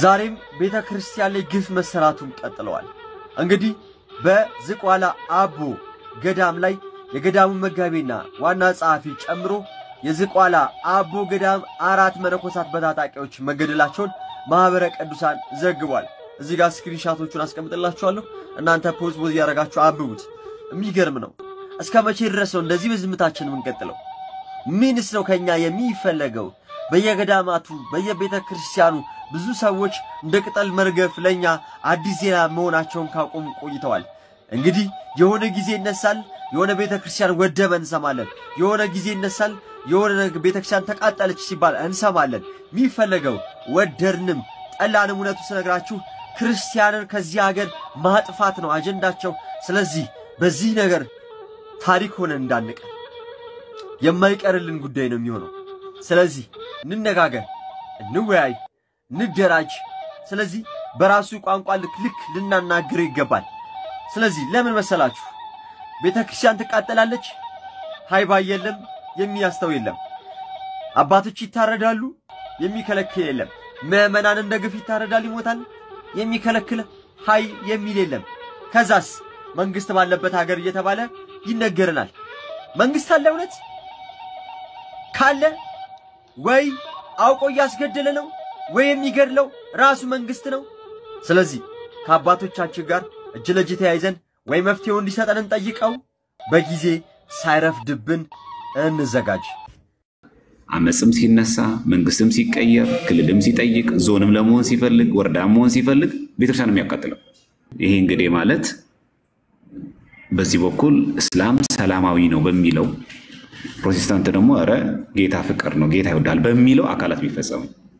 ዛሬም ቤተ ክርስቲያን ላይ ግፍ መሰራቱን ቀጥለዋል። እንግዲህ በዝቋላ አቦ ገዳም ላይ የገዳሙ መጋቢና ዋና ጸሐፊ ጨምሮ የዝቋላ አቦ ገዳም አራት መነኮሳት በታጣቂዎች መገደላቸውን ማኅበረ ቅዱሳን ዘግቧል። እዚህ ጋር ስክሪንሻቶቹን አስቀምጥላችኋለሁ። እናንተ ፖዝ ፖዝ እያደረጋችሁ አንብቡት። የሚገርም ነው። እስከ መቼ ድረስ ነው እንደዚህ በዝምታችን የምንቀጥለው? ምንስ ነው ከኛ የሚፈለገው? በየገዳማቱ በየቤተ ክርስቲያኑ ብዙ ሰዎች እንደ ቅጠል መርገፍ ለኛ አዲስ ዜና መሆናቸውን ካቆሙ ቆይተዋል። እንግዲህ የሆነ ጊዜ ይነሳል፣ የሆነ ቤተ ክርስቲያን ወደመ እንሰማለን። የሆነ ጊዜ ይነሳል፣ የሆነ ቤተ ክርስቲያን ተቃጠለች ሲባል እንሰማለን። የሚፈለገው ወደድንም ጠላንም እውነቱ ስነግራችሁ ክርስቲያንን ከዚህ ሀገር ማጥፋት ነው አጀንዳቸው። ስለዚህ በዚህ ነገር ታሪክ ሆነን እንዳንቀር የማይቀርልን ጉዳይ ነው የሚሆነው። ስለዚህ እንነጋገር፣ እንወያይ፣ እንደራጅ። ስለዚህ በራሱ ቋንቋ ልክ ልክ ልናናግረው ይገባል። ስለዚህ ለምን መሰላችሁ ቤተ ክርስቲያን ትቃጠላለች፣ ሃይባ የለም፣ የሚያስተው የለም። አባቶች ይታረዳሉ፣ የሚከለክል የለም። ምዕመናን እንደ ግፍ ይታረዳል፣ ይሞታል፣ የሚከለክል ሃይ የሚል የለም። ከዛስ መንግስት ባለበት ሀገር እየተባለ ይነገረናል። መንግስት አለ እውነት ካለ ወይ አውቆ እያስገደለ ነው ወይ የሚገድለው ራሱ መንግስት ነው። ስለዚህ ከአባቶቻችን ጋር እጅ ለእጅ ተያይዘን ወይ መፍትሄው እንዲሰጠን እንጠይቀው፣ በጊዜ ሳይረፍድብን እንዘጋጅ። አመፅም ሲነሳ መንግስትም ሲቀየር ክልልም ሲጠይቅ ዞንም ለመሆን ሲፈልግ ወረዳም መሆን ሲፈልግ ቤተክርስቲያን ነው የሚያቃጥለው። ይሄ እንግዲህ ማለት በዚህ በኩል እስላም ሰላማዊ ነው በሚለው ፕሮቴስታንት ደግሞ ኧረ ጌታ ፍቅር ነው ጌታ ይወዳል በሚለው አካላት የሚፈጸሙ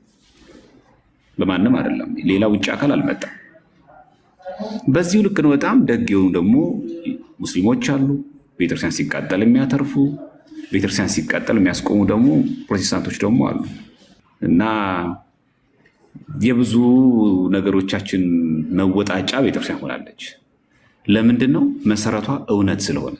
በማንም አይደለም። ሌላ ውጭ አካል አልመጣም። በዚሁ ልክ ነው። በጣም ደግ የሆኑ ደግሞ ሙስሊሞች አሉ፣ ቤተክርስቲያን ሲቃጠል የሚያተርፉ ቤተክርስቲያን ሲቃጠል የሚያስቆሙ ደግሞ ፕሮቴስታንቶች ደግሞ አሉ እና የብዙ ነገሮቻችን መወጣጫ ቤተክርስቲያን ሆናለች። ለምንድን ነው? መሰረቷ እውነት ስለሆነ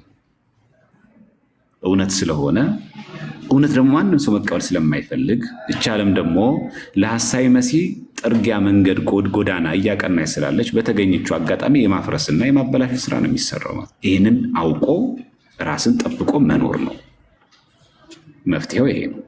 እውነት ስለሆነ እውነት ደግሞ ማንም ሰው መቀበል ስለማይፈልግ እች ዓለም ደግሞ ለሐሳዊ መሲህ ጥርጊያ መንገድ ኮድ ጎዳና እያቀናች ስላለች በተገኘችው አጋጣሚ የማፍረስና የማበላሸት ስራ ነው የሚሰራው። ማለት ይህንን አውቆ ራስን ጠብቆ መኖር ነው መፍትሄው። ይሄ ነው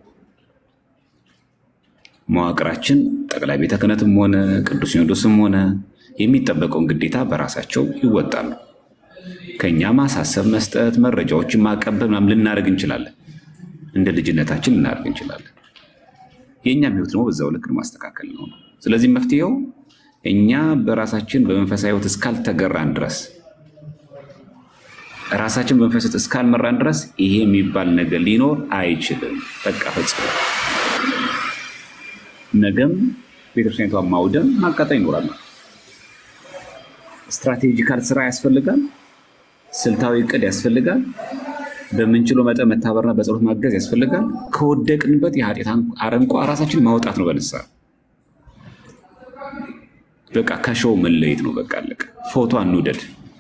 መዋቅራችን ጠቅላይ ቤተ ክህነትም ሆነ ቅዱስ ሲኖዶስም ሆነ የሚጠበቀውን ግዴታ በራሳቸው ይወጣሉ። ከኛ ማሳሰብ መስጠት፣ መረጃዎችን ማቀበል ምናምን ልናደርግ እንችላለን። እንደ ልጅነታችን ልናደርግ እንችላለን። የእኛም ህይወት ደግሞ በዛው ልክ ማስተካከል ነው። ስለዚህ መፍትሄው እኛ በራሳችን በመንፈሳዊ ህይወት እስካልተገራን ድረስ ራሳችን በመንፈሳዊ ህይወት እስካልመራን ድረስ ይሄ የሚባል ነገር ሊኖር አይችልም። በቃ ፈጽሞ ነገም ቤተክርስቲያኒቷን ማውደም ማቃጠል ይኖራል። ስትራቴጂካል ስራ ያስፈልጋል። ስልታዊ እቅድ ያስፈልጋል። በምንችለው መጠን መታበርና በጸሎት ማገዝ ያስፈልጋል። ከወደቅንበት የኃጢአት አረንቋ ራሳችን ማውጣት ነው በንስሐ በቃ ከሾው መለየት ነው። በቃ አለቀ። ፎቶ አንውደድ።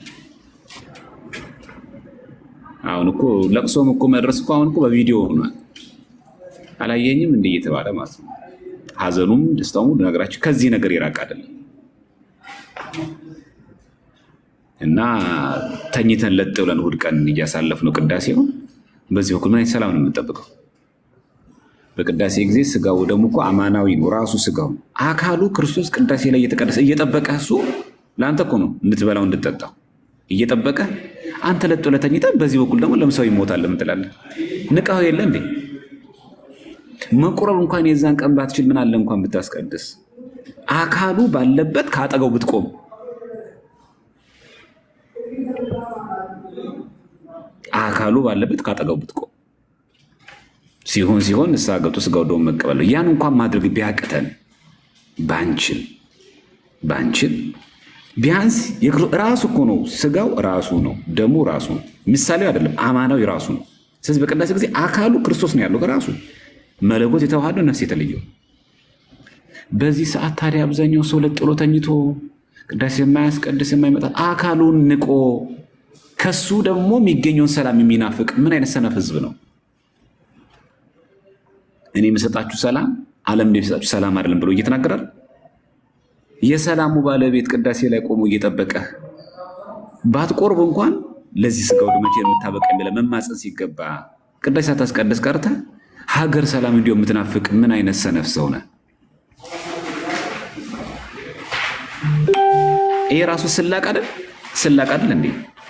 አሁን እኮ ለቅሶም እኮ መድረስ እኮ አሁን እኮ በቪዲዮ ሆኗል። አላየኝም እንደ እየተባለ ማለት ነው። ሀዘኑም ደስታውም ነገራችን ከዚህ ነገር የራቅ አይደለም እና ተኝተን ለጥ ብለን እሑድ ቀን እያሳለፍነው ቅዳሴውን በዚህ በኩል ምን አይነት ሰላም ነው የምንጠብቀው? በቅዳሴ ጊዜ ስጋው ደግሞ እኮ አማናዊ ነው። ራሱ ስጋው አካሉ ክርስቶስ ቅዳሴ ላይ እየተቀደሰ እየጠበቀ እሱ ለአንተ እኮ ነው እንድትበላው እንድትጠጣው እየጠበቀ አንተ ለጥ ብለህ ተኝተህ በዚህ በኩል ደግሞ ለምሳው ይሞታል ለምን ትላለህ? ንቃው የለ እንዴ? መቁረብ እንኳን የዛን ቀን ባትችል ምን አለ እንኳን ብታስቀድስ አካሉ ባለበት ከአጠገው ብትቆም አካሉ ባለበት ካጠገቡ ብትቆም ሲሆን ሲሆን ንስሐ ገብቶ ስጋው ደሙ መቀበል ነው። ያን እንኳን ማድረግ ቢያቅተን ባንችል ባንችል ቢያንስ ራሱ እኮ ነው ስጋው ራሱ ነው ደሙ ራሱ ነው። ምሳሌው አይደለም አማናዊ ራሱ ነው። ስለዚህ በቅዳሴ ጊዜ አካሉ ክርስቶስ ነው ያለው ራሱ መለኮት የተዋሃደው ነፍስ የተለየው። በዚህ ሰዓት ታዲያ አብዛኛው ሰው ለጥ ብሎ ተኝቶ ቅዳሴ የማያስቀድስ የማይመጣ አካሉን ንቆ ከሱ ደግሞ የሚገኘውን ሰላም የሚናፍቅ ምን አይነት ሰነፍ ህዝብ ነው? እኔ የምሰጣችሁ ሰላም ዓለም የሚሰጣችሁ ሰላም አይደለም ብሎ እየተናገራል። የሰላሙ ባለቤት ቅዳሴ ላይ ቆሞ እየጠበቀህ ባትቆርብ እንኳን ለዚህ ስጋው መቼ የምታበቃ ብለህ መማፀን ሲገባ ቅዳሴ ሳታስቀድስ ቀርተህ ሀገር ሰላም እንዲሁ የምትናፍቅ ምን አይነት ሰነፍ ሰው ነህ? ይሄ ራሱ ስላቅ አይደል? ስላቅ አይደል እንዴ?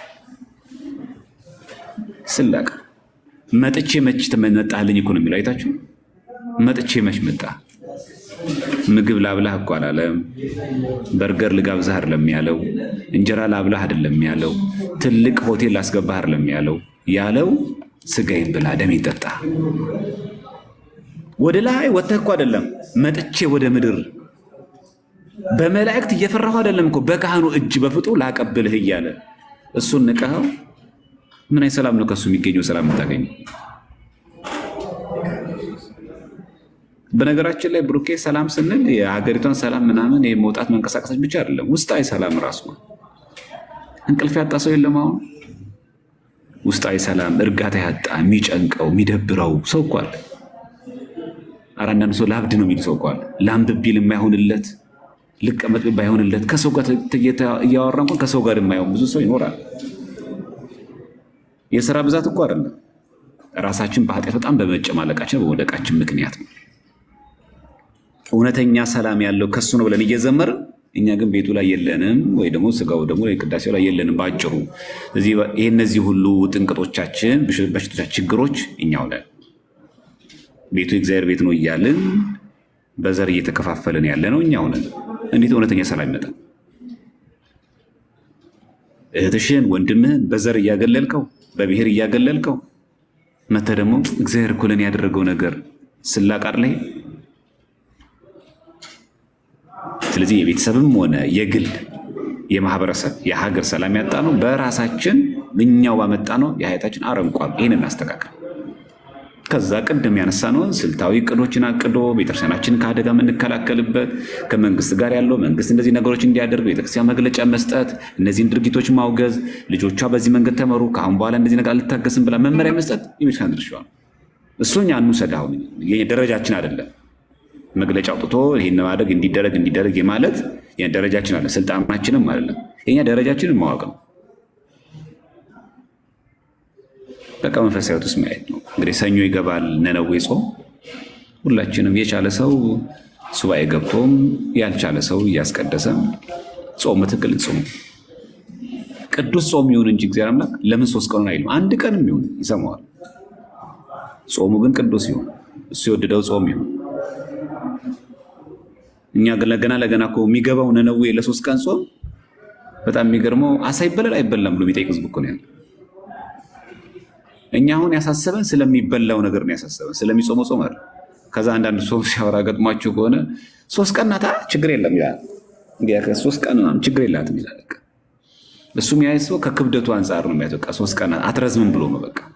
ስላቅ መጥቼ መች መጣህልኝ እኮ ነው የሚለው። አይታችሁ መጥቼ መች መጣ። ምግብ ላብላህ እኮ አላለም። በርገር ልጋብዛህ አይደለም ያለው። እንጀራ ላብላህ አይደለም ያለው። ትልቅ ሆቴል ላስገባህ አይደለም ያለው። ያለው ስጋዬን ብላ ደሜን ጠጣ። ወደ ላይ ወጥተህ እኮ አይደለም መጥቼ ወደ ምድር በመላእክት እየፈራሁ አይደለም እኮ በካህኑ እጅ በፍጡ ላቀብልህ እያለ እሱን ንቀኸው ምን አይነት ሰላም ነው ከሱ የሚገኘው? ሰላም የምታገኘው? በነገራችን ላይ ብሩኬ ሰላም ስንል የሀገሪቷን ሰላም ምናምን የመውጣት መንቀሳቀሶች ብቻ አይደለም፣ ውስጣዊ ሰላም ራሱ ነው። እንቅልፍ ያጣ ሰው የለም አሁን ውስጣዊ ሰላም እርጋታ ያጣ የሚጨንቀው የሚደብረው ሰው እኮ አለ። ኧረ አንዳንድ ሰው ለአብድ ነው የሚል ሰው እኮ አለ። ላንብብ ቢል የማይሆንለት ልቀመጥ ባይሆንለት ከሰው ጋር እያወራ እንኳን ከሰው ጋር የማይሆን ብዙ ሰው ይኖራል። የስራ ብዛት እኮ አይደለም፣ ራሳችን በኃጢአት በጣም በመጨማለቃችን በመውደቃችን ምክንያት ነው። እውነተኛ ሰላም ያለው ከሱ ነው ብለን እየዘመርን እኛ ግን ቤቱ ላይ የለንም፣ ወይ ደግሞ ስጋው ደግሞ ቅዳሴው ላይ የለንም። በአጭሩ ይህ እነዚህ ሁሉ ጥንቅጦቻችን፣ በሽቶቻችን፣ ችግሮች እኛው ነን። ቤቱ የእግዚአብሔር ቤት ነው እያልን በዘር እየተከፋፈልን ያለ ነው እኛው ነን። እንዴት እውነተኛ ሰላም ይመጣል? እህትሽን ወንድምህን በዘር እያገለልከው በብሔር እያገለልከው መተህ ደግሞ እግዚአብሔር እኮ ለእኔ ያደረገው ነገር ስላቃር ላይ ስለዚህ የቤተሰብም ሆነ የግል የማህበረሰብ የሀገር ሰላም ያጣ ነው በራሳችን እኛው ባመጣ ነው የሀያታችን አረንቋል። ይህን እናስተካከል። ከዛ ቅድም ያነሳነውን ስልታዊ እቅዶችን አቅዶ ቤተክርስቲያናችንን ከአደጋ የምንከላከልበት ከመንግስት ጋር ያለው መንግስት እንደዚህ ነገሮች እንዲያደርግ ቤተክርስቲያን መግለጫ መስጠት፣ እነዚህን ድርጊቶች ማውገዝ፣ ልጆቿ በዚህ መንገድ ተመሩ፣ ከአሁን በኋላ እንደዚህ ነገር አልታገስም ብላ መመሪያ መስጠት የቤተክርስቲያን ድርሻዋ ነው። እሱ እኛ እንውሰድ። አሁን ደረጃችን አይደለም መግለጫ አውጥቶ ይህን ማድረግ እንዲደረግ እንዲደረግ የማለት ደረጃችን አለ፣ ስልጣናችንም አይደለም። የኛ ደረጃችንን ማወቅ ነው። በቃ መንፈሳዊ ሕይወት ውስጥ ማየት ነው። እንግዲህ ሰኞ ይገባል ነነዌ ጾም። ሁላችንም የቻለ ሰው ሱባኤ ገብቶም ያልቻለ ሰው እያስቀደሰም ጾም በትክክል ጾም ቅዱስ ጾም ይሁን እንጂ እግዚአብሔር አምላክ ለምን ሶስት ቀኑን አይልም? አንድ ቀንም ይሁን ይሰማዋል። ጾሙ ግን ቅዱስ ይሁን፣ እሱ የወደደው ጾም ይሁን። እኛ ለገና ለገና እኮ የሚገባው ነነዌ ለሶስት ቀን ጾም በጣም የሚገርመው አሳ ይበላል አይበላም ብሎ የሚጠይቅ ህዝብ እኮ ነው ያለ። እኛ አሁን ያሳሰበን ስለሚበላው ነገር ነው ያሳሰበን፣ ስለሚጾመው ጾም አይደል። ከዛ አንዳንድ ሰው ሲያወራ ገጥሟቸው ከሆነ ሶስት ቀን ናታ ችግር የለም ይላል። ሶስት ቀን ችግር የላትም ይላል። እሱም ያ ሰው ከክብደቱ አንጻር ነው የሚያት። በቃ ሶስት ቀን አትረዝምም ብሎ ነው በቃ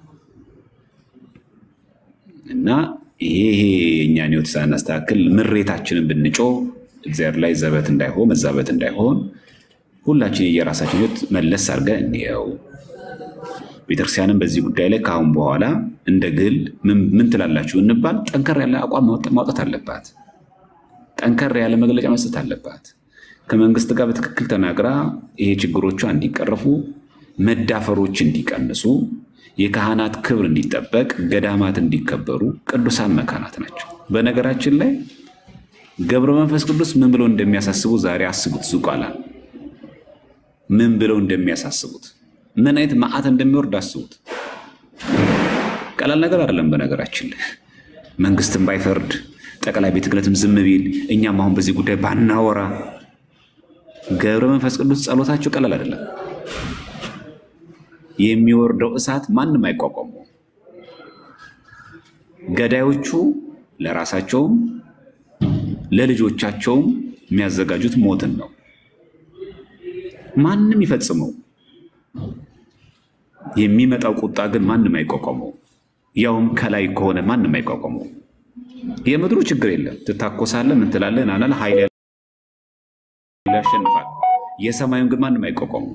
እና ይሄ የእኛን ህይወት ሳናስተካክል ምሬታችንን ብንጮ እግዚአብሔር ላይ ዘበት እንዳይሆን መዛበት እንዳይሆን ሁላችን የየራሳችን ህይወት መለስ አድርገን እንየው። ቤተክርስቲያንም በዚህ ጉዳይ ላይ ከአሁን በኋላ እንደ ግል ምን ትላላችሁ እንባል ጠንከር ያለ አቋም ማውጣት አለባት። ጠንከር ያለ መግለጫ መስጠት አለባት። ከመንግስት ጋር በትክክል ተናግራ ይሄ ችግሮቿ እንዲቀረፉ፣ መዳፈሮች እንዲቀንሱ፣ የካህናት ክብር እንዲጠበቅ፣ ገዳማት እንዲከበሩ ቅዱሳን መካናት ናቸው። በነገራችን ላይ ገብረ መንፈስ ቅዱስ ምን ብለው እንደሚያሳስቡ ዛሬ አስቡት። ዝቋላ ምን ብለው እንደሚያሳስቡት ምን አይነት መዓት እንደሚወርድ አስቡት። ቀላል ነገር አይደለም። በነገራችን ላይ መንግስትም ባይፈርድ ጠቅላይ ቤተ ክህነትም ዝም ቢል እኛም አሁን በዚህ ጉዳይ ባናወራ ገብረ መንፈስ ቅዱስ ጸሎታቸው ቀላል አይደለም። የሚወርደው እሳት ማንም አይቋቋሙ። ገዳዮቹ ለራሳቸውም ለልጆቻቸውም የሚያዘጋጁት ሞትን ነው። ማንም ይፈጽመው የሚመጣው ቁጣ ግን ማንም አይቋቋመው። ያውም ከላይ ከሆነ ማንም አይቋቋመው። የምድሩ ችግር የለም ትታኮሳለህ፣ ምን ትላለህ፣ ናናል ኃይል ያሸንፋል። የሰማዩን ግን ማንም አይቋቋመው።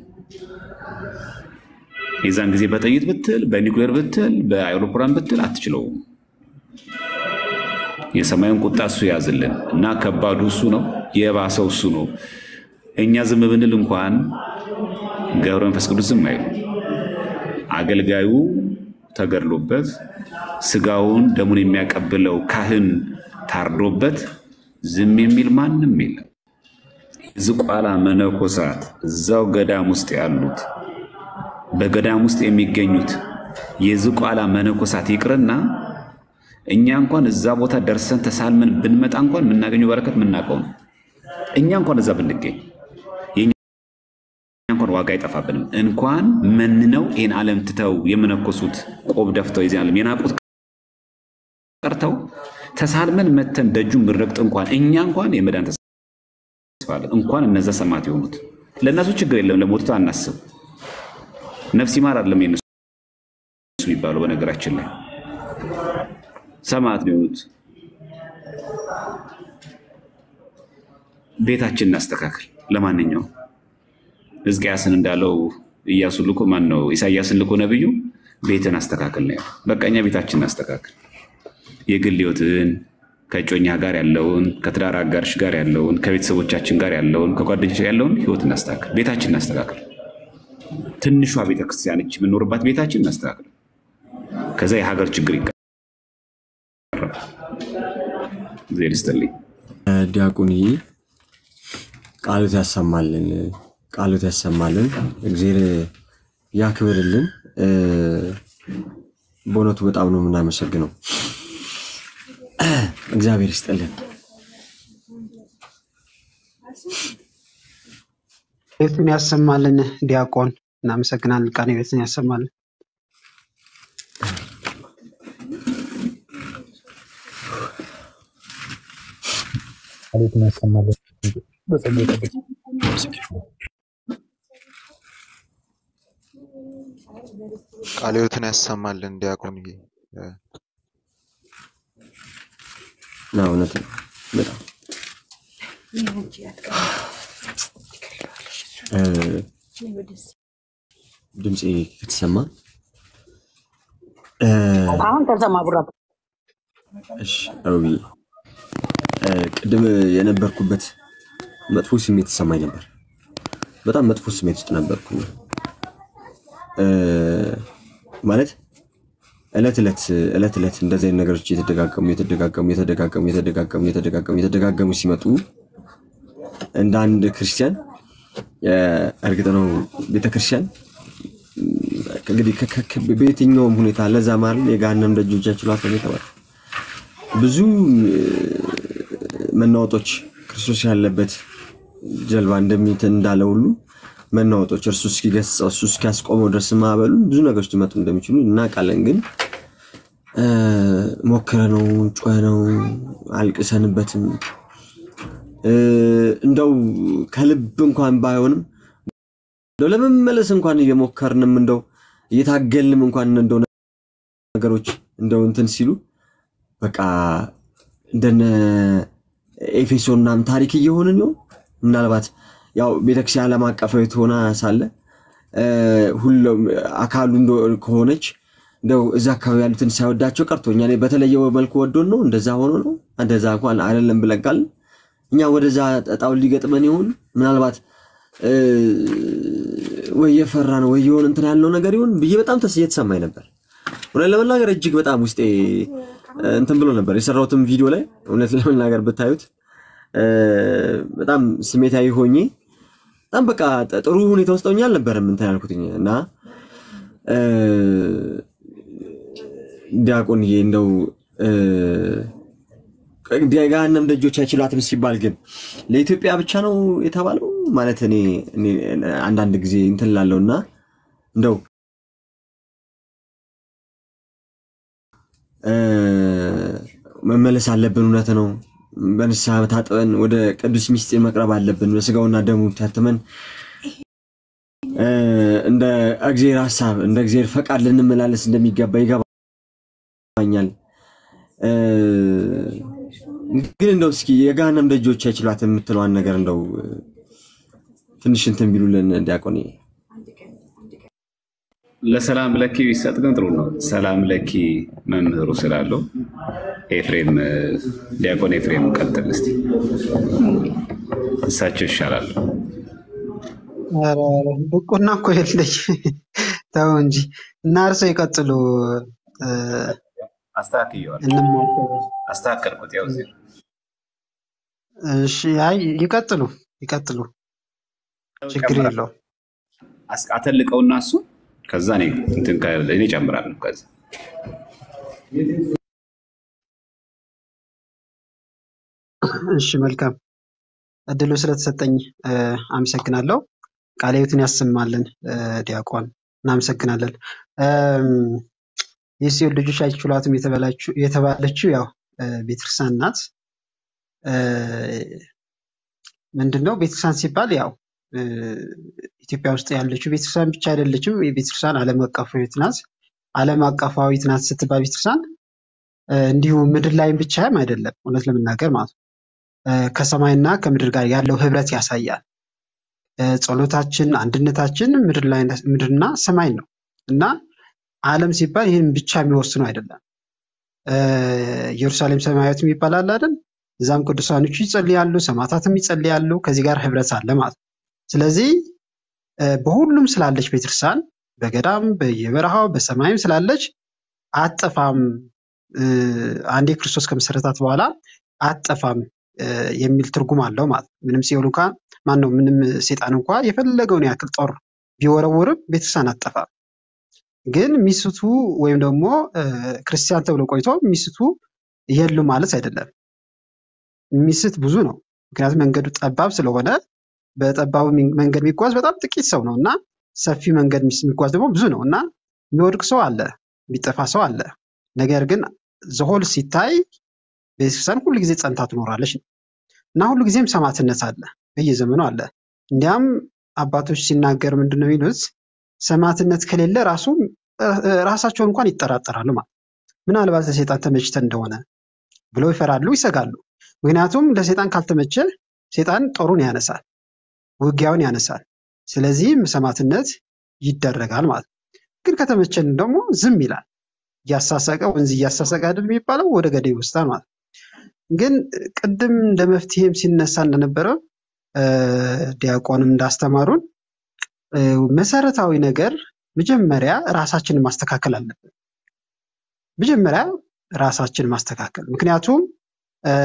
የዛን ጊዜ በጥይት ብትል፣ በኒውክሌር ብትል፣ በአውሮፕላን ብትል አትችለውም። የሰማዩን ቁጣ እሱ ያዝልን እና ከባዱ እሱ ነው፣ የባሰው እሱ ነው። እኛ ዝም ብንል እንኳን ገብረ መንፈስ ቅዱስ ዝም አይሉ። አገልጋዩ ተገድሎበት ስጋውን ደሙን የሚያቀብለው ካህን ታርዶበት ዝም የሚል ማንም የለም። ዝቋላ መነኮሳት እዛው ገዳም ውስጥ ያሉት በገዳም ውስጥ የሚገኙት የዝቋላ መነኮሳት ይቅርና እኛ እንኳን እዛ ቦታ ደርሰን ተሳልመን ብንመጣ እንኳን የምናገኘው በረከት የምናውቀው ነው። እኛ እንኳን እዛ ብንገኝ የእኛ እንኳን ዋጋ አይጠፋብንም። እንኳን መንነው ይህን ዓለም ትተው የመነኮሱት ቆብ ደፍተው የዚህ ዓለም የናቁት ቀርተው ተሳልመን መተን ደጁን ብንረግጥ እንኳን እኛ እንኳን የመዳን ተስፋ አለን። እንኳን እነዛ ሰማዕት የሆኑት ለእነሱ ችግር የለም። ለሞቱት አናስብ። ነፍስ ይማር አይደለም የነሱ የሚባለው በነገራችን ላይ ሰማዕት ነው የሆኑት። ቤታችን እናስተካክል። ለማንኛውም ሕዝቅያስን እንዳለው ኢያሱ ልኮ ማን ነው ኢሳያስን ልኮ ነብዩ ቤትን አስተካክል ነው ያለው። በቃ እኛ ቤታችን እናስተካክል። የግል ሕይወትን ከእጮኛ ጋር ያለውን ከትዳር አጋርሽ ጋር ያለውን ከቤተሰቦቻችን ጋር ያለውን ከጓደኞች ጋር ያለውን ሕይወት እናስተካክል። ቤታችን እናስተካክል። ትንሿ ቤተክርስቲያንች የምንኖርባት ቤታችን እናስተካክል። ከዛ የሀገር ችግር ይቀራል። እግዚአብሔር ይስጥልኝ። ዲያቆንዬ ቃሎት ያሰማልን፣ ቃሎት ያሰማልን፣ እግዜር ያክብርልን። በእውነቱ በጣም ነው የምናመሰግነው። እግዚአብሔር ይስጥልን። ቤቱን ያሰማልን ዲያቆን፣ እናመሰግናለን። ቃኔ ቤትን ያሰማልን። ቃሎትን ያሰማልን። በጸጋ ይጠብቅ። ቃለ ሕይወትን ያሰማልን ዲያቆንዬ። ና እውነት ነው በጣም እ፣ ድምፄ ከተሰማ እ፣ አሁን ተሰማ ቡራ እሺ አውቢ ቅድም የነበርኩበት መጥፎ ስሜት ተሰማኝ ነበር። በጣም መጥፎ ስሜት ውስጥ ነበርኩኝ። እ፣ ማለት እለት እለት እለት እለት እንደዚህ አይነት ነገሮች እየተደጋገሙ እየተደጋገሙ እየተደጋገሙ እየተደጋገሙ እየተደጋገሙ እየተደጋገሙ ሲመጡ እንደ አንድ ክርስቲያን እ፣ እርግጥ ነው ቤተክርስቲያን እንግዲህ ከ- ከ- ከ- በየትኛውም ሁኔታ ለዛ ማለት የገሃነም ደጆች አይችሏትም የተባለ ብዙ እ፣ መናወጦች ክርስቶስ ያለበት ጀልባ እንደሚት እንዳለ ሁሉ መናወጦች እርሱ እስኪገስጸው እሱ እስኪያስቆመው ድረስ ማዕበሉን ብዙ ነገሮች ሊመጡ እንደሚችሉ እናውቃለን። ግን እ፣ ሞክረነው ጮኸነው አልቅሰንበትም እ፣ እንደው ከልብ እንኳን ባይሆንም እንደው ለመመለስ እንኳን እየሞከርንም እንደው እየታገልንም እንኳን እንደው ነገሮች እንደው እንትን ሲሉ በቃ እንደነ ኤፌሶን ምናምን ታሪክ እየሆንን ይሆን? ምናልባት ያው ቤተክርስቲያን ዓለም አቀፋዊት ሆና ሳለ እ፣ ሁሉም አካሉ እንደ- ከሆነች እንደው እዛ አካባቢ ያሉትን ሳይወዳቸው ቀርቶ እኛ ላይ በተለየ መልኩ ወዶን ነው እንደዛ ሆኖ ነው እንደዛ እንኳን አይደለም ብለን ቃልን እኛ ወደዛ እጣውን ሊገጥመን ይሆን? ምናልባት እ፣ ወይ የፈራ ነው ወይ የሆነ እንትን ያለው ነገር ይሆን ብዬ በጣም ተስ እየተሰማኝ ነበር። እውነት ለመናገር እጅግ በጣም ውስጤ እ፣ እንትን ብሎ ነበር። የሰራሁትም ቪዲዮ ላይ እውነት ለመናገር ብታዩት እ፣ በጣም ስሜታዊ ሆኜ በጣም በቃ ጥ- ጥሩ ሁኔታ ውስጥ ሆኜ አልነበረም እንትን ያልኩትኝ እና እ፣ ዲያቆንዬ እንደው እ፣ ገሃነም ደጆች አይችሏትም ሲባል ግን ለኢትዮጵያ ብቻ ነው የተባለው? ማለት እኔ እኔ አንዳንድ ጊዜ እንትን ላለው እና እንደው እ፣ መመለስ አለብን። እውነት ነው። በንስሐ ታጥበን ወደ ቅዱስ ሚስጢር መቅረብ አለብን። በስጋውና ደሙ ታትመን እ፣ እንደ እግዚአብሔር ሀሳብ እንደ እግዚአብሔር ፈቃድ ልንመላለስ እንደሚገባ ይገባኛል። እ፣ ግን እንደው እስኪ የገሃነም ደጆች አይችሏትም የምትለዋን ነገር እንደው እ፣ ትንሽ እንትን ቢሉልን ዲያቆን ለሰላም ለኪ ቢሰጥ ግን ጥሩ ነው። ሰላም ለኪ መምህሩ ስላለው ኤፍሬም ዲያቆን ኤፍሬም ቀጥል እስቲ። እሳቸው ይሻላሉ። ኧረ ብቁና እኮ የለኝ ተው እንጂ እና እርስዎ ይቀጥሉ። እ፣ አስተካክየዋለሁ፣ እንማከር። አስተካከልኩት። ያው እዚህ ነው። እሺ፣ አይ ይቀጥሉ ይቀጥሉ፣ ችግር ጨምራለሁ። የለውም። አስ- አተልቀውና እሱ ከዛ እኔ እንትን ካለ እኔ ጨምራለሁ። ከዛ እሺ፣ መልካም እድሉ ስለተሰጠኝ እ፣ አመሰግናለሁ። ቃለ ሕይወትን ያሰማልን እ፣ ዲያቆን እናመሰግናለን። እም፣ የሲኦል ልጆች አይችሏትም የተባለችው የተባለችው ያው እ፣ ቤተክርስቲያን ናት። እ፣ ምንድነው ቤተክርስቲያን ሲባል ያው እ፣ ኢትዮጵያ ውስጥ ያለችው ቤተክርስቲያን ብቻ አይደለችም። የቤተክርስቲያን ዓለም አቀፋዊት ናት። ዓለም አቀፋዊት ናት ስትባል ቤተክርስቲያን እ፣ እንዲሁ ምድር ላይም ብቻም አይደለም፣ እውነት ለመናገር ማለት ነው። እ፣ ከሰማይና ከምድር ጋር ያለው ህብረት ያሳያል። እ፣ ጸሎታችን፣ አንድነታችን ምድር ላይ ምድርና ሰማይ ነው እና ዓለም ሲባል ይህን ብቻ የሚወስነው አይደለም። እ፣ ኢየሩሳሌም ሰማያዊት የሚባል አለ አይደል? እዛም ቅዱሳኖቹ ይጸልያሉ፣ ሰማዕታትም ይጸልያሉ። ከዚህ ጋር ህብረት አለ ማለት ነው። ስለዚህ እ፣ በሁሉም ስላለች ቤተክርስቲያን በገዳም በየበረሃው በሰማይም ስላለች አጠፋም እ፣ አንዴ ክርስቶስ ከመሰረታት በኋላ አጠፋም እ፣ የሚል ትርጉም አለው ማለት ነው። ምንም ሲኦል እንኳ ማን ነው ምንም ሴጣን እንኳ የፈለገውን ያክል ጦር ቢወረውርም ቤተክርስቲያን አጠፋም። ግን ሚስቱ ወይም ደግሞ እ፣ ክርስቲያን ተብሎ ቆይቶ ሚስቱ የሉ ማለት አይደለም። ሚስት ብዙ ነው። ምክንያቱም መንገዱ ጠባብ ስለሆነ በጠባቡ ሚ- መንገድ የሚጓዝ በጣም ጥቂት ሰው ነው እና ሰፊ መንገድ ሚስ- የሚጓዝ ደግሞ ብዙ ነው እና የሚወድቅ ሰው አለ፣ የሚጠፋ ሰው አለ። ነገር ግን ዘሆል ሲታይ ቤተክርስቲያን ሁሉ ጊዜ ጸንታ ትኖራለች ነው እና ሁሉ ጊዜም ሰማዕትነት አለ፣ በየዘመኑ አለ። እንዲያም አባቶች ሲናገር ምንድን ነው የሚሉት? ሰማዕትነት ከሌለ ራሱ እ- እ- ራሳቸውን እንኳን ይጠራጠራሉ ማለት ምናልባት ለሰይጣን ተመችተን እንደሆነ ብለው ይፈራሉ፣ ይሰጋሉ። ምክንያቱም ለሰይጣን ካልተመቸ ሰይጣን ጦሩን ያነሳል፣ ውጊያውን ያነሳል። ስለዚህም ሰማዕትነት ይደረጋል ማለት ነው። ግን ከተመቸን ደግሞ ዝም ይላል። እያሳሰቀ ወንዝ እያሳሰቀ አይደል የሚባለው ወደ ገደል ይወስዳል ማለት ነው። ግን ቅድም እንደ መፍትሄም ሲነሳ እንደነበረው እ፣ ዲያቆንም እንዳስተማሩን እ፣ መሰረታዊ ነገር መጀመሪያ ራሳችንን ማስተካከል አለብን። መጀመሪያ ራሳችንን ማስተካከል ምክንያቱም እ፣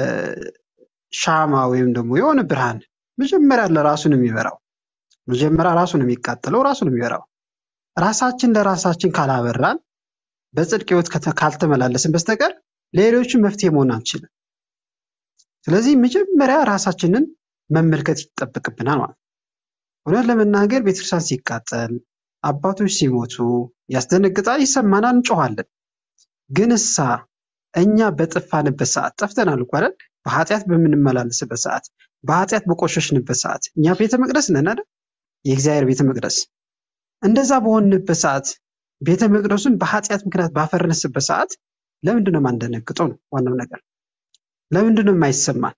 ሻማ ወይም ደግሞ የሆነ ብርሃን መጀመሪያ ለራሱ ነው የሚበራው። መጀመሪያ ራሱ ነው የሚቃጠለው፣ ራሱ ነው የሚበራው። ራሳችን ለራሳችን ካላበራን በጽድቅ ህይወት ከተ- ካልተመላለስን በስተቀር ሌሎችን መፍትሄ መሆን አንችልም። ስለዚህ መጀመሪያ ራሳችንን መመልከት ይጠበቅብናል ማለት ነው። እውነት ለመናገር ቤተክርስቲያን ሲቃጠል፣ አባቶች ሲሞቱ ያስደነግጣል፣ ይሰማናል፣ እንጮኋለን። ግን እሳ እኛ በጠፋንበት ሰዓት ጠፍተናል እኮ አይደል? በኃጢአት በምንመላለስበት ሰዓት፣ በኃጢአት በቆሸሽንበት ሰዓት እኛ ቤተ መቅደስ ነን አይደል? የእግዚአብሔር ቤተ መቅደስ እንደዛ በሆንበት ሰዓት ቤተ መቅደሱን በኃጢአት ምክንያት ባፈረስበት ሰዓት ለምንድን ነው የማንደነግጠው? ነው ዋናው ነገር። ለምንድን ነው የማይሰማን?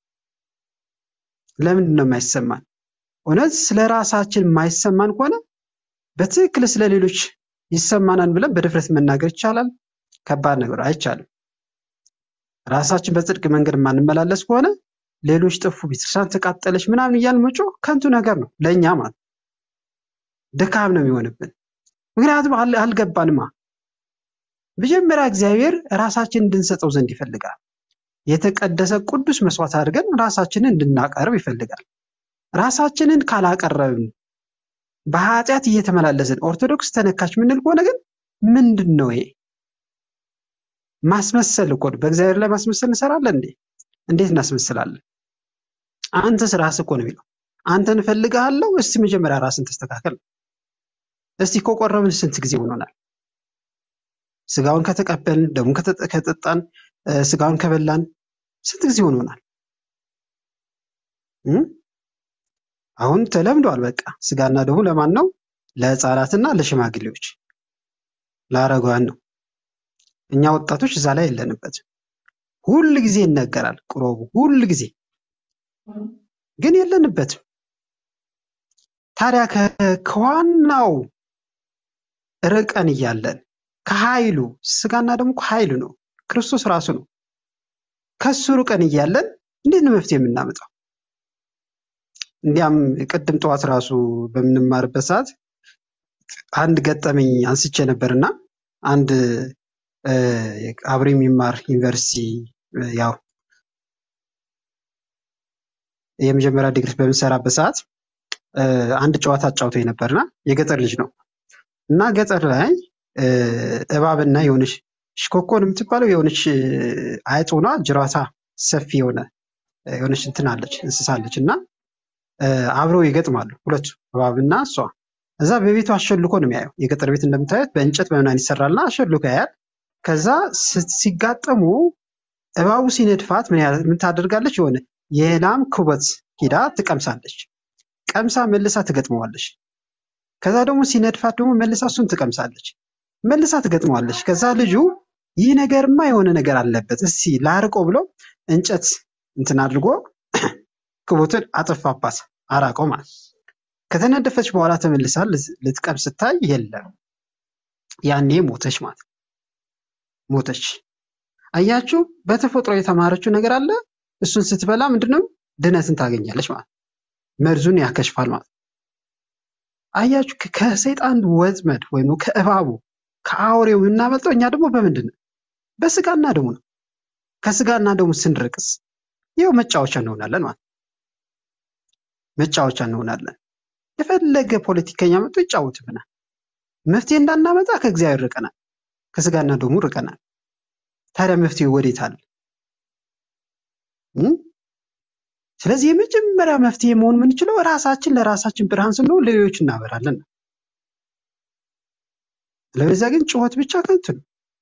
ለምንድን ነው የማይሰማን? እውነት ስለ ራሳችን የማይሰማን ከሆነ በትክክል ስለ ሌሎች ይሰማናል ብለን በድፍረት መናገር ይቻላል? ከባድ ነገር አይቻልም። ራሳችን በጽድቅ መንገድ የማንመላለስ ከሆነ ሌሎች ጠፉ፣ ቤተክርስቲያን ተቃጠለች ምናምን እያልን መጮህ ከንቱ ነገር ነው ለእኛ ማለት ነው። ድካም ነው የሚሆንብን። ምክንያቱም አል- አልገባንማ። መጀመሪያ እግዚአብሔር ራሳችንን እንድንሰጠው ዘንድ ይፈልጋል። የተቀደሰ ቅዱስ መስዋዕት አድርገን ራሳችንን እንድናቀርብ ይፈልጋል። ራሳችንን ካላቀረብን በኃጢአት እየተመላለስን ኦርቶዶክስ ተነካች ምንል ከሆነ ግን ምንድን ነው ይሄ? ማስመሰል እኮ ነው። በእግዚአብሔር ላይ ማስመሰል እንሰራለን እንዴ? እንዴት እናስመስላለን? አንተስ ራስህ እኮ ነው የሚለው። አንተን እፈልግሃለሁ። እስቲ መጀመሪያ ራስን ተስተካከል። እስቲ ከቆረብን ስንት ጊዜ ሆኖናል? ስጋውን ከተቀበልን ደሙን ከጠ- ከጠጣን እ፣ ስጋውን ከበላን ስንት ጊዜ ሆኖናል? እ? አሁን ተለምዷል። በቃ ስጋና ደሙ ለማን ነው? ለሕፃናትና ለሽማግሌዎች ለአረጋውያን ነው። እኛ ወጣቶች እዛ ላይ የለንበትም። ሁል ጊዜ ይነገራል ቅሮቡ፣ ሁል ጊዜ ግን የለንበትም። ታዲያ ከ- ከዋናው ርቀን እያለን ከኃይሉ ስጋና ደግሞ ኃይሉ ነው ክርስቶስ ራሱ ነው። ከሱ ሩቀን እያለን እንዴት ነው መፍትሄ የምናመጣው? እንዲያም ቅድም ጠዋት ራሱ በምንማርበት ሰዓት አንድ ገጠመኝ አንስቼ ነበርና አንድ እ፣ አብሮ የሚማር ዩኒቨርሲቲ እ፣ ያው የመጀመሪያ ዲግሪ በምሰራበት ሰዓት እ፣ አንድ ጨዋታ አጫውቶኝ ነበርና የገጠር ልጅ ነው እና ገጠር ላይ እ፣ እባብና የሆነች ሽኮኮን የምትባለው የሆነች እ፣ አይጥ ሆና ጅራቷ ሰፊ የሆነ እ፣ የሆነች እንትን አለች እንስሳ አለች እና እ፣ አብረው ይገጥማሉ ሁለቱ እባብና እሷ። እዛ በቤቱ አሸልኮ ነው የሚያየው። የገጠር ቤት እንደምታዩት በእንጨት በምናምን ይሰራልና አሸልኮ ያያል። ከዛ ስ- ሲጋጠሙ እባቡ ሲነድፋት ምን ያህል ምን ታደርጋለች? የሆነ የላም ኩበት ሂዳ ትቀምሳለች። ቀምሳ መልሳ ትገጥመዋለች። ከዛ ደግሞ ሲነድፋት ደግሞ መልሳ እሱን ትቀምሳለች። መልሳ ትገጥመዋለች። ከዛ ልጁ ይህ ነገርማ የሆነ ነገር አለበት፣ እስቲ ላርቆ ብሎ እንጨት እንትን አድርጎ ክቦትን አጠፋባት፣ አራቀው ማለት ነው። ከተነደፈች በኋላ ተመልሳ ልት- ልትቀምስ ስታይ የለም፣ ያኔ ሞተች ማለት ነው። ሞተች። አያችሁ፣ በተፈጥሮ የተማረችው ነገር አለ። እሱን ስትበላ ምንድነው ድነትን ታገኛለች ማለት ነው። መርዙን ያከሽፋል ማለት ነው። አያችሁ፣ ከ- ከሰይጣን ወጥመድ ወይም ከእባቡ ከአውሬው የምናመልጠው እኛ ደግሞ በምንድን ነው? በስጋና ደሙ ነው። ከስጋና ደሙ ስንርቅስ ይኸው መጫወቻ እንሆናለን ማለት ነው። መጫወቻ እንሆናለን። የፈለገ ፖለቲከኛ መጥቶ ይጫወትብናል። መፍትሄ እንዳናመጣ ከእግዚአብሔር ርቀናል፣ ከስጋና ደሙ ርቀናል። ታዲያ መፍትሄው ወዴት አለ? እም? ስለዚህ የመጀመሪያ መፍትሄ መሆን የምንችለው ራሳችን ለራሳችን ብርሃን ስንሆን ለሌሎች እናበራለን ነው። ለበዚያ ግን ጩኸት ብቻ ከንቱ ነው፣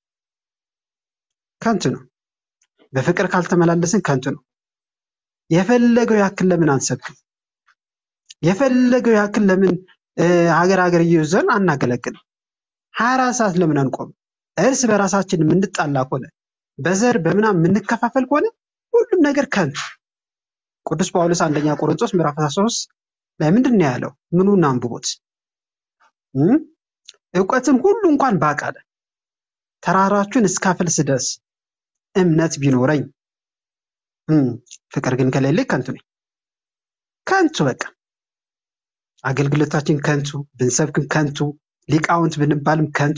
ከንቱ ነው። በፍቅር ካልተመላለስን ከንቱ ነው። የፈለገው ያክል ለምን አንሰብክም? የፈለገው ያክል ለምን እ፣ ሀገር ሀገር እየዞርን አናገለግልም? ሀያ አራት ሰዓት ለምን አንቆም? እርስ በራሳችን የምንጣላ ከሆነ በዘር በምናም የምንከፋፈል ከሆነ ሁሉም ነገር ከንቱ። ቅዱስ ጳውሎስ አንደኛ ቆሮንቶስ ምዕራፍ 13 ላይ ምንድን ነው ያለው? ምኑን አንብቦት እም? እውቀትን ሁሉ እንኳን ባቃለ ተራራችሁን እስካፈልስ ድረስ እምነት ቢኖረኝ እም፣ ፍቅር ግን ከሌለኝ ከንቱ ነኝ። ከንቱ በቃ አገልግሎታችን ከንቱ፣ ብንሰብክም ከንቱ፣ ሊቃውንት ብንባልም ከንቱ።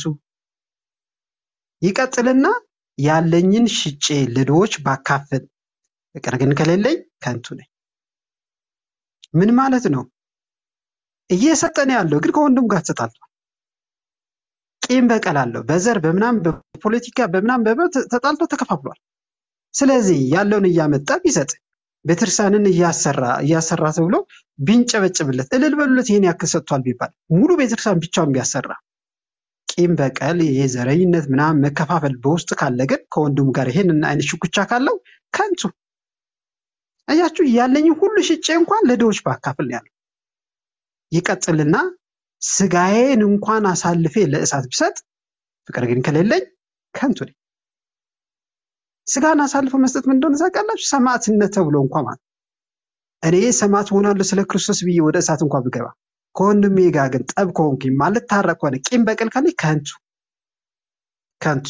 ይቀጥልና ያለኝን ሽጬ ለድሆች ባካፍል ፍቅር ግን ከሌለኝ ከንቱ ነኝ። ምን ማለት ነው? እየሰጠን ያለው ግን ከወንድም ጋር ተጣልቷል። ቂም በቀል አለው። በዘር በምናም በፖለቲካ በምናም በመ ተጣልቶ ተከፋፍሏል። ስለዚህ ያለውን እያመጣ ቢሰጥ ቤተክርስቲያንን እያሰራ እያሰራ ተብሎ ቢንጨበጭብለት እልል በሉለት ይሄን ያክል ሰጥቷል ቢባል ሙሉ ቤተክርስቲያን ብቻውን ቢያሰራ ቂም በቀል ይሄ ዘረኝነት ምናምን መከፋፈል በውስጥ ካለ ግን ከወንድሙ ጋር ይሄንን አይነት ሽኩቻ ካለው ከንቱ አያችሁ ያለኝ ሁሉ ሽጬ እንኳን ለድሆች ባካፍል ነው ያለው ይቀጥልና ስጋዬን እንኳን አሳልፌ ለእሳት ብሰጥ ፍቅር ግን ከሌለኝ ከንቱ ነኝ ስጋን አሳልፎ መስጠት ምን እንደሆነ ታውቃላችሁ ሰማዕትነት ተብሎ እንኳ ማለት እኔ ሰማዕት ሆናለሁ ስለ ክርስቶስ ብዬ ወደ እሳት እንኳ ብገባ ከወንድሜ ጋር ግን ጠብ ከሆንኩኝ ማለት ታረቅ ከሆነ ቂም በቀል ካለኝ ከንቱ ከንቱ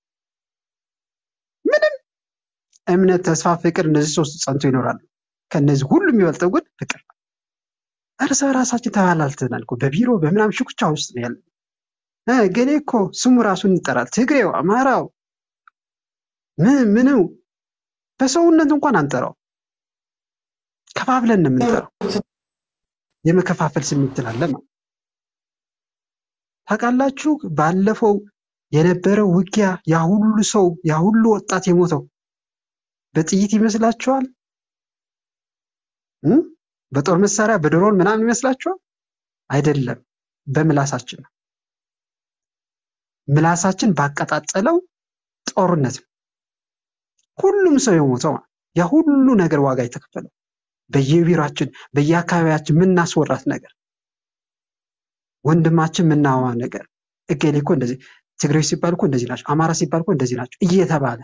ምንም እምነት ተስፋ ፍቅር እነዚህ ሶስት ጸንቶ ይኖራሉ ከእነዚህ ሁሉ የሚበልጠው ግን ፍቅር ነው። እርስ በራሳችን ተባላልተናል እኮ በቢሮ በምናም ሽኩቻ ውስጥ ነው ያለ ገሌ እኮ ስሙ ራሱን እንጠራል ትግሬው አማራው ምን ምኑ በሰውነት እንኳን አንጠራው ከፋፍለን ነው የምንጠራው የመከፋፈል ስሜት ስላለ ማለት ታውቃላችሁ ባለፈው የነበረው ውጊያ ያ ሁሉ ሰው ያ ሁሉ ወጣት የሞተው በጥይት ይመስላችኋል እ? በጦር መሳሪያ በድሮን ምናምን ይመስላችኋል አይደለም በምላሳችን ነው ምላሳችን ባቀጣጠለው ጦርነት ነው ሁሉም ሰው የሞተው ማለት ነው። ያ ሁሉ ነገር ዋጋ የተከፈለው በየቢሯችን በየአካባቢያችን የምናስወራት ነገር ወንድማችን የምናዋ ነገር እገሌ እኮ እንደዚህ ትግሬዎች ሲባል እኮ እንደዚህ ናቸው አማራ ሲባል እኮ እንደዚህ ናቸው እየተባለ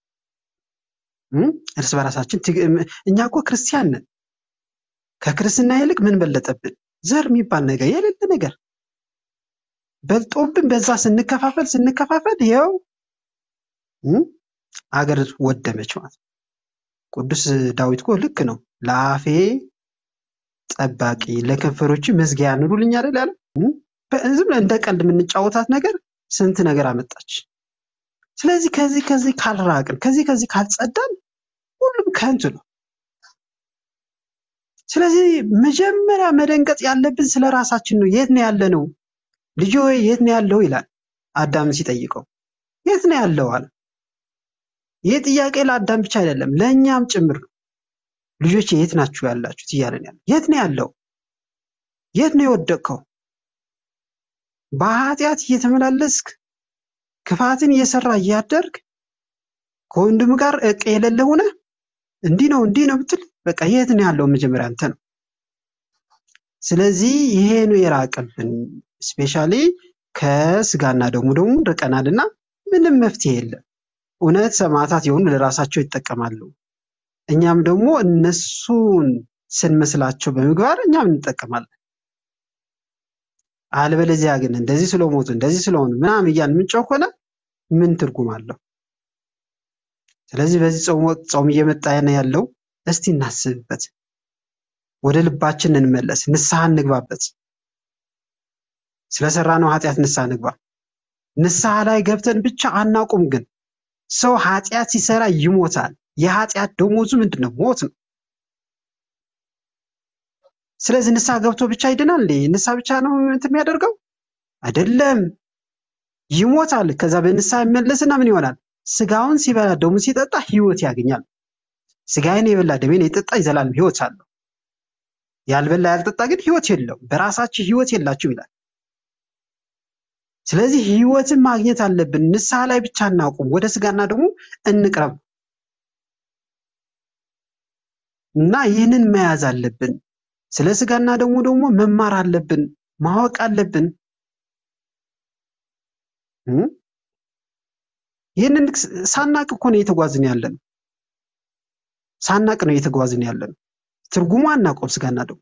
እ? እርስ በራሳችን ትግ- እኛ እኮ ክርስቲያን ነን ከክርስትና ይልቅ ምን በለጠብን ዘር የሚባል ነገር የሌለ ነገር በልጦብን በዛ ስንከፋፈል ስንከፋፈል ይኸው እ? አገር ወደመች ማለት ነው። ቅዱስ ዳዊት እኮ ልክ ነው። ለአፌ ጠባቂ ለከንፈሮች መዝጊያ ኑሩልኝ አይደል ያለው? እም? በ- ዝም ብለን እንደ ቀልድ የምንጫወታት ነገር ስንት ነገር አመጣች። ስለዚህ ከዚህ ከዚህ ካልራቅን ከዚህ ከዚህ ካልጸዳን ሁሉም ከንቱ ነው። ስለዚህ መጀመሪያ መደንገጥ ያለብን ስለ ራሳችን ነው። የት ነው ያለነው? ልጅ ሆይ የት ነው ያለው ይላል አዳም ሲጠይቀው። የት ነው ያለው አለ። ይህ ጥያቄ ለአዳም ብቻ አይደለም ለእኛም ጭምር ነው። ልጆች የት ናችሁ ያላችሁት እያለን ያለ የት ነው ያለው? የት ነው የወደቅከው? በኃጢአት እየተመላለስክ ክፋትን እየሰራ እያደርግ ከወንድም ጋር እቅ የሌለ ሆነ እንዲህ ነው እንዲህ ነው ብትል በቃ የት ነው ያለው? መጀመሪያ አንተ ነው። ስለዚህ ይሄ ነው የራቀብን። ስፔሻሊ ከስጋና ደሙ ደግሞ ርቀናልና ምንም መፍትሄ የለም። እውነት ሰማዕታት የሆኑ ለራሳቸው ይጠቀማሉ። እኛም ደግሞ እነሱን ስንመስላቸው በምግባር እኛም እንጠቀማለን። አለበለዚያ ግን እንደዚህ ስለሞቱ እንደዚህ ስለሆኑ ምናምን እያልን የምንጮህ ከሆነ ምን ትርጉም አለው? ስለዚህ በዚህ ጾም ወቅት ጾም እየመጣ ነው ያለው። እስቲ እናስብበት፣ ወደ ልባችን እንመለስ፣ ንስሐ እንግባበት። ስለሰራነው ኃጢአት ንስሐ እንግባ። ንስሐ ላይ ገብተን ብቻ አናቁም። ግን ሰው ኃጢአት ሲሰራ ይሞታል። የኃጢአት ደሞዙ ምንድን ነው? ሞት ነው። ስለዚህ ንስሐ ገብቶ ብቻ ይድናል እንዴ? ንስሐ ብቻ ነው እንትን የሚያደርገው አይደለም። ይሞታል። ከዛ በንስሐ ይመለስና ምን ይሆናል? ስጋውን ሲበላ ደሙን ሲጠጣ ህይወት ያገኛል። ስጋዬን የበላ ደሜን የጠጣ የዘላለም ህይወት አለው። ያልበላ ያልጠጣ ግን ህይወት የለውም። በራሳችሁ ህይወት የላችሁ ይላል። ስለዚህ ህይወትን ማግኘት አለብን። ንስሐ ላይ ብቻ እናቁም፣ ወደ ስጋና ደግሞ እንቅረብ እና ይህንን መያዝ አለብን። ስለ ስጋና ደግሞ ደግሞ መማር አለብን፣ ማወቅ አለብን። እም? ይህንን ሳናቅ እኮ ነው እየተጓዝን ያለን። ሳናቅ ነው እየተጓዝን ያለን። ትርጉሙ አናውቀውም። ስጋና ደግሞ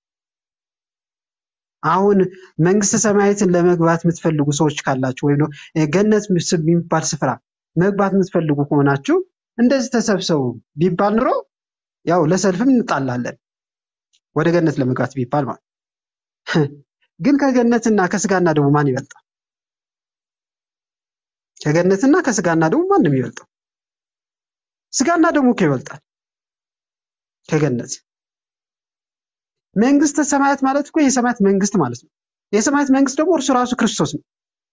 አሁን መንግስተ ሰማያትን ለመግባት የምትፈልጉ ሰዎች ካላችሁ ወይም ደግሞ ገነት የሚባል ስፍራ መግባት የምትፈልጉ ከሆናችሁ እንደዚህ ተሰብሰቡ ቢባል ኑሮ ያው ለሰልፍም እንጣላለን ወደ ገነት ለመግባት ቢባል ማለት ግን ከገነትና ከስጋና ደግሞ ማን ይበልጣል? ከገነትና ከስጋና ደግሞ ማን ነው የሚበልጠው? ስጋና ደግሞ እኮ ይበልጣል ከገነት። መንግስተ ሰማያት ማለት እኮ የሰማያት መንግስት ማለት ነው። የሰማያት መንግስት ደግሞ እርሱ ራሱ ክርስቶስ ነው።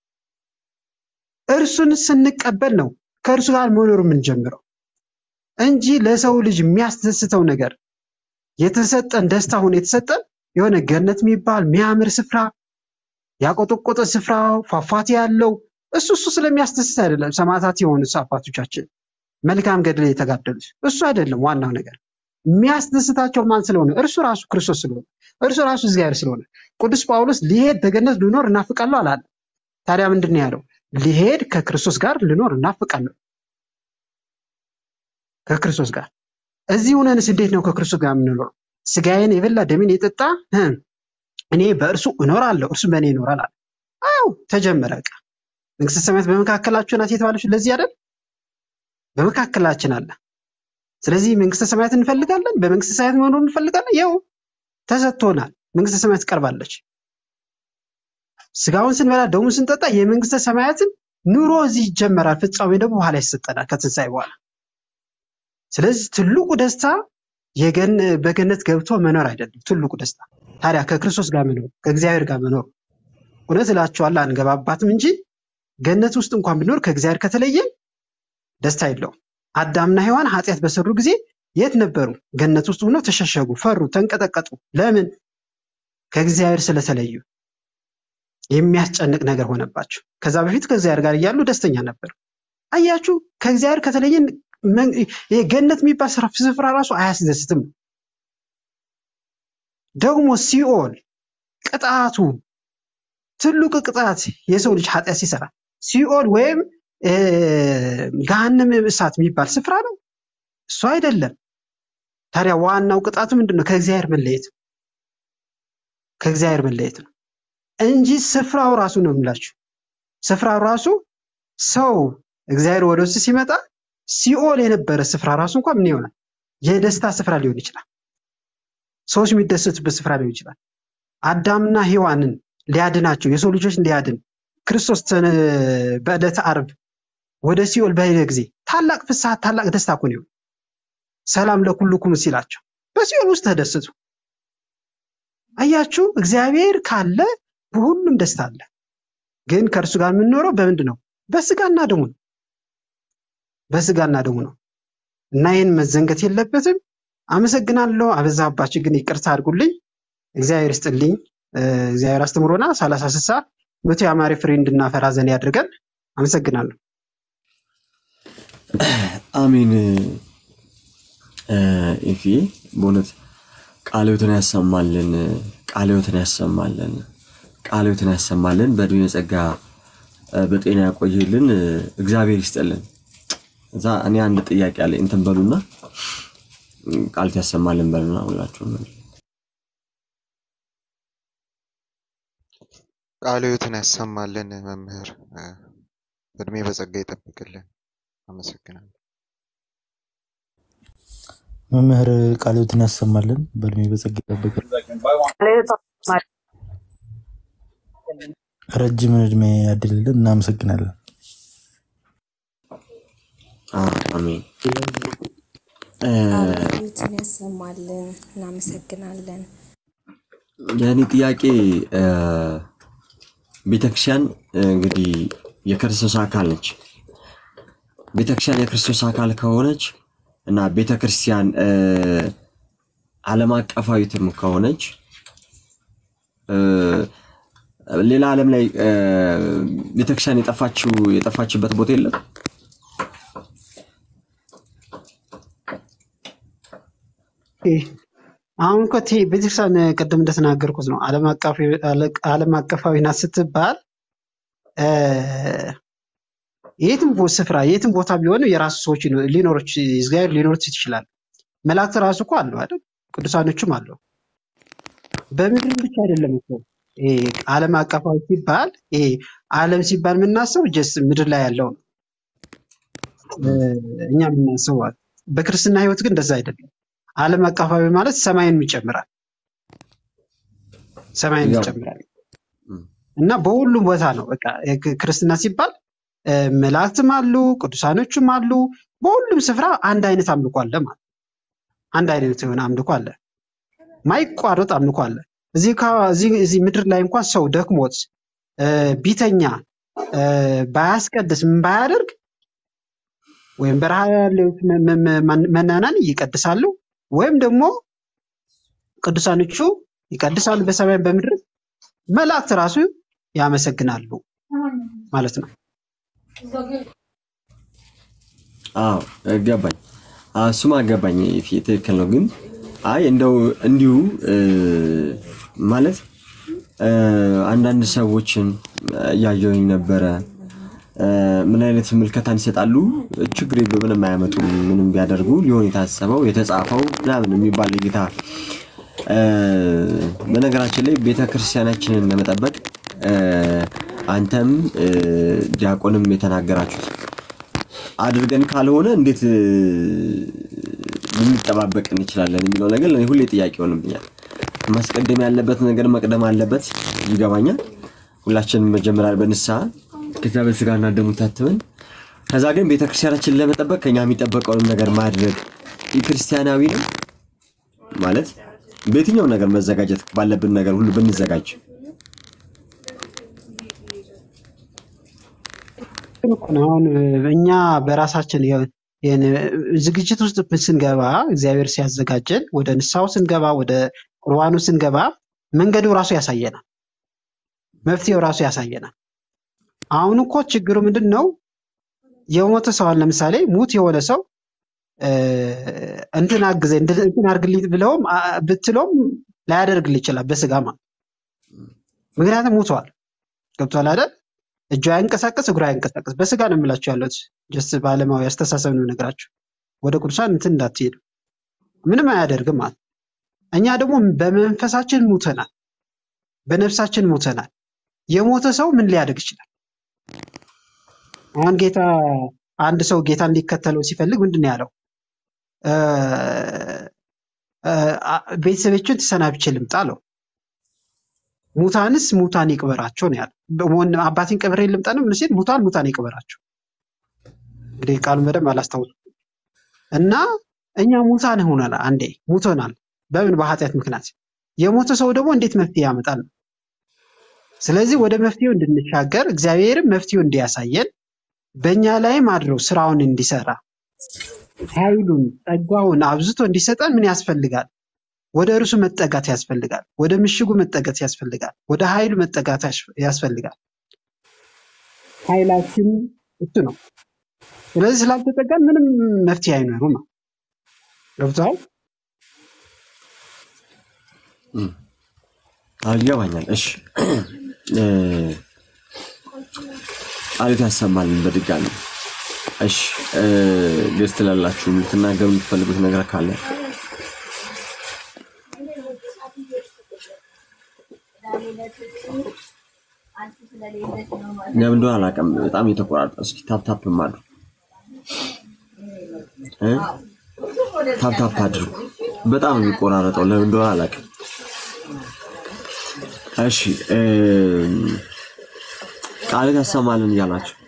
እርሱን ስንቀበል ነው ከእርሱ ጋር መኖር የምንጀምረው እንጂ ለሰው ልጅ የሚያስደስተው ነገር የተሰጠን ደስታ ሆኖ የተሰጠን የሆነ ገነት የሚባል የሚያምር ስፍራ ያቆጠቆጠ ስፍራ ፏፏቴ ያለው እሱ እሱ ስለሚያስደስት አይደለም። ሰማዕታት የሆኑት አባቶቻችን መልካም ገድል የተጋደሉት እሱ አይደለም ዋናው ነገር። የሚያስደስታቸው ማን ስለሆነ? እርሱ ራሱ ክርስቶስ ስለሆነ፣ እርሱ ራሱ እግዚአብሔር ስለሆነ። ቅዱስ ጳውሎስ ሊሄድ በገነት ልኖር እናፍቃለሁ አላለ። ታዲያ ምንድን ነው ያለው? ሊሄድ ከክርስቶስ ጋር ልኖር እናፍቃለሁ። ከክርስቶስ ጋር እዚህ ሆነንስ እንዴት ነው ከክርስቶስ ጋር የምንኖረው? ስጋዬን የበላ ደሜን የጠጣ እ እኔ በእርሱ እኖራለሁ እርሱ በእኔ ይኖራል አለ። አዎ ተጀመረ። በቃ መንግስተ ሰማያት በመካከላችሁ ናት የተባለች ለዚህ አይደል? በመካከላችን አለ። ስለዚህ መንግስተ ሰማያት እንፈልጋለን፣ በመንግስተ ሰማያት መኖር እንፈልጋለን። ያው ተሰጥቶናል። መንግስተ ሰማያት ቀርባለች። ስጋውን ስንበላ ደሙን ስንጠጣ የመንግስተ ሰማያትን ኑሮ እዚህ ይጀመራል። ፍጻሜ ደግሞ በኋላ ይሰጠናል ከትንሣኤ በኋላ። ስለዚህ ትልቁ ደስታ የገን በገነት ገብቶ መኖር አይደለም። ትልቁ ደስታ ታዲያ ከክርስቶስ ጋር መኖር ከእግዚአብሔር ጋር መኖር። እውነት እላችኋለሁ አንገባባትም እንጂ ገነት ውስጥ እንኳን ብኖር ከእግዚአብሔር ከተለየን ደስታ የለውም። አዳምና ሔዋን ኃጢአት በሰሩ ጊዜ የት ነበሩ? ገነት ውስጥ ሆነው ተሸሸጉ፣ ፈሩ፣ ተንቀጠቀጡ። ለምን? ከእግዚአብሔር ስለተለዩ የሚያስጨንቅ ነገር ሆነባቸው። ከዛ በፊት ከእግዚአብሔር ጋር እያሉ ደስተኛ ነበሩ። አያችሁ፣ ከእግዚአብሔር ከተለየን መን- ይሄ ገነት የሚባል ስራ- ስፍራ ራሱ አያስደስትም። ደግሞ ሲኦል ቅጣቱ ትልቁ ቅጣት የሰው ልጅ ኃጢአት ሲሰራ ሲኦል ወይም እ፣ ገሃነመ እሳት የሚባል ስፍራ ነው። እሱ አይደለም። ታዲያ ዋናው ቅጣቱ ምንድን ነው? ከእግዚአብሔር መለየት ነው። ከእግዚአብሔር መለየት ነው እንጂ ስፍራው ራሱ ነው የምላችሁ። ስፍራው ራሱ ሰው እግዚአብሔር ወደ ውስጥ ሲመጣ ሲኦል የነበረ ስፍራ ራሱ እንኳን ምን ይሆናል? የደስታ ስፍራ ሊሆን ይችላል። ሰዎች የሚደሰቱበት ስፍራ ሊሆን ይችላል። አዳምና ሔዋንን ሊያድናቸው የሰው ልጆች ሊያድን ክርስቶስ ተነ- በዕለተ ዓርብ ወደ ሲኦል በሄደ ጊዜ ታላቅ ፍስሐ ታላቅ ደስታ እኮ ነው። ሰላም ለኩልኩም ሲላቸው በሲኦል ውስጥ ተደሰቱ። አያችሁ፣ እግዚአብሔር ካለ በሁሉም ደስታ አለ። ግን ከእርሱ ጋር የምንኖረው በምንድን ነው? በስጋና ደሙ ነው። በስጋና ደሙ ነው እና ይህን መዘንገት የለበትም። አመሰግናለሁ። አበዛባችሁ፣ ግን ይቅርታ አድርጉልኝ። እግዚአብሔር ይስጥልኝ። እ፣ እግዚአብሔር አስተምሮና ሰላሳ ስሳ መቶ የአማሪ ፍሬ እንድናፈራ ዘንድ ያድርገን። አመሰግናለሁ። አሜን። እ፣ ኢፍዬ በእውነት ቃለ ሕይወትን ያሰማልን፣ ቃለ ሕይወትን ያሰማልን፣ ቃለ ሕይወትን ያሰማልን፣ በዕድሜ ጸጋ እ፣ በጤና ያቆይልን፣ እ፣ እግዚአብሔር ይስጥልን። እዛ እኔ አንድ ጥያቄ አለ እንትን በሉና እ፣ ቃልት ያሰማልን በሉና ሁላችሁም ቃለ ሕይወትን ያሰማልን መምህር እ፣ እድሜ በጸጋ ይጠብቅልን። አመሰግናለሁ። መምህር ቃለ ሕይወትን ያሰማልን፣ በእድሜ በጸጋ ይጠብቅልን፣ ረጅም እድሜ ያድልልን። እናመሰግናለን። አ- አሜን። እ፣ ቃሉትን ያሰማልን። እናመሰግናለን። የእኔ ጥያቄ እ፣ ቤተክርስቲያን እ፣ እንግዲህ የክርስቶስ አካል ነች። ቤተክርስቲያን የክርስቶስ አካል ከሆነች እና ቤተክርስቲያን እ፣ ዓለም አቀፋዊትም ከሆነች እ፣ ሌላ ዓለም ላይ እ፣ ቤተክርስቲያን የጠፋችው የጠፋችበት ቦታ የለም። ይህ አሁን እኮ ቴ- ቤተክርስቲያን ቅድም እንደተናገርኩት ነው። ዓለም አቀፋዊ- ዓለም አቀፋዊ ናት ስትባል እ፣ የትም ቦ- ስፍራ የትም ቦታ ቢሆን የራሱ ሰዎች ሊኖ- ሊኖሮች እግዚአብሔር ሊኖሩት ይችላል። መላእክት ራሱ እኮ አለው አይደል? ቅዱሳኖችም አለው። በምድር ብቻ አይደለም እኮ ይሄ ዓለም አቀፋዊ ሲባል ይሄ ዓለም ሲባል የምናስበው ጀስ ምድር ላይ ያለው ነው እ፣ እኛ የምናስበው ማለት ነው። በክርስትና ሕይወት ግን እንደዛ አይደለም። ዓለም አቀፋዊ ማለት ሰማይን ይጨምራል፣ ሰማይን ያው ይጨምራል እ፣ እና በሁሉም ቦታ ነው። በቃ የክ- ክርስትና ሲባል እ፣ መላእክትም አሉ፣ ቅዱሳኖችም አሉ። በሁሉም ስፍራ አንድ አይነት አምልኮ አለ ማለት አንድ አይነት የሆነ አምልኮ አለ፣ ማይቋረጥ አምልኮ አለ። እዚህ ካ- እዚህ እዚህ ምድር ላይ እንኳን ሰው ደክሞት እ፣ ቢተኛ እ፣ ባያስቀድስ ምን ባያደርግ ወይም በረሃ ያሉት መ- መ- መ- መናናን ይቀድሳሉ ወይም ደግሞ ቅዱሳኖቹ ይቀድሳሉ በሰማይ በምድር መላእክት ራሱ ያመሰግናሉ ማለት ነው። አዎ ገባኝ። አዎ፣ እሱማ ገባኝ። ፊ- ትክክል ነው። ግን አይ እንደው እንዲሁ እ፣ ማለት እ፣ አንዳንድ ሰዎችን እያየሁኝ ነበረ እ፣ ምን አይነት ምልከታን ይሰጣሉ። ችግር የለው ምንም አያመጡም፣ ምንም ቢያደርጉ ሊሆን የታሰበው የተጻፈው ምናምን የሚባል ጌታ እ፣ በነገራችን ላይ ቤተ ክርስቲያናችንን ለመጠበቅ እ፣ አንተም እ፣ ዲያቆንም የተናገራችሁት አድርገን ካልሆነ እንዴት እ፣ ልንጠባበቅ እንችላለን የሚለው ነገር ለእኔ ሁሌ ጥያቄ ሆንብኛል። ማስቀደም ያለበት ነገር መቅደም አለበት፣ ይገባኛል። ሁላችንም መጀመሪያ በንስሐ ከዛ በስጋና ደሙ ታትመን ከዛ ግን ቤተክርስቲያናችንን ለመጠበቅ ከኛ የሚጠበቀውንም ነገር ማድረግ ክርስቲያናዊ ነው ማለት በየትኛው ነገር መዘጋጀት ባለብን ነገር ሁሉ ብንዘጋጅ ግን እኮ ነው አሁን እኛ በራሳችን የ- የን- ዝግጅት ውስጥ ስንገባ እግዚአብሔር ሲያዘጋጀን ወደ ንስሐው ስንገባ ወደ ቁርባኑ ስንገባ መንገዱ ራሱ ያሳየናል፣ መፍትሄው ራሱ ያሳየናል። አሁን እኮ ችግሩ ምንድን ነው? የሞተ ሰው አሁን ለምሳሌ ሙት የሆነ ሰው እ፣ እንትን አግዘኝ እንትን እንትን አድርግልኝ ብለውም አ- ብትለውም ላያደርግልህ ይችላል በስጋ ማለት ምክንያቱም ሙተዋል። ገብቶሃል አይደል? እጁ አያንቀሳቀስ እግሩ አያንቀሳቀስ። በስጋ ነው የምላችሁ ያለት ጀስት በዓለማዊ አስተሳሰብ ነው ነገራችሁ። ወደ ቅዱሳን እንትን እንዳትሄዱ ምንም አያደርግም ማለት እኛ ደግሞ በመንፈሳችን ሙተናል፣ በነፍሳችን ሙተናል። የሞተ ሰው ምን ሊያደርግ ይችላል? አሁን ጌታ አንድ ሰው ጌታ እንዲከተለው ሲፈልግ ምንድን ነው ያለው? እ፣ እ፣ አ- ቤተሰቦችን ተሰናብቼ ልምጣ አለው። ሙታንስ ሙታን ይቅበራቸው ነው ያለው። በሞን- አባቴን ቀብሬ ልምጣ ነው ምን ሲል ሙታን ሙታን ይቅበራቸው። እንግዲህ ቃሉን በደንብ አላስታውስም እና እኛ ሙታን ሆነናል። አንዴ ሙቶናል። በምን በኃጢአት ምክንያት። የሞተ ሰው ደግሞ እንዴት መፍትሄ ያመጣል? ስለዚህ ወደ መፍትሄው እንድንሻገር እግዚአብሔርም መፍትሄው እንዲያሳየን በእኛ ላይም አድሮ ስራውን እንዲሰራ ኃይሉን ጸጋውን አብዝቶ እንዲሰጠን ምን ያስፈልጋል? ወደ እርሱ መጠጋት ያስፈልጋል። ወደ ምሽጉ መጠጋት ያስፈልጋል። ወደ ኃይሉ መጠጋት ያስ- ያስፈልጋል። ኃይላችን እሱ ነው። ስለዚህ ስላልተጠጋን ምንም መፍትሄ አይኖሩም ነው። ገብቶሃል? አዎ ይገባኛል። እሺ እ፣ ቃሉት ያሰማልን በድጋሚ እሺ እ፣ ገዝት ላላችሁ የምትናገሩ የምትፈልጉት ነገር ካለ ለምን እንደሆነ አላውቅም። በጣም የተቆራረጠ እስኪ ታፕታፕ አድርጉ እ? ታፕታፕ አድርጉ። በጣም ነው የሚቆራረጠው። ለምን እንደሆነ አላውቅም። እሺ እ፣ ቃሉት ያሰማልን እያላችሁ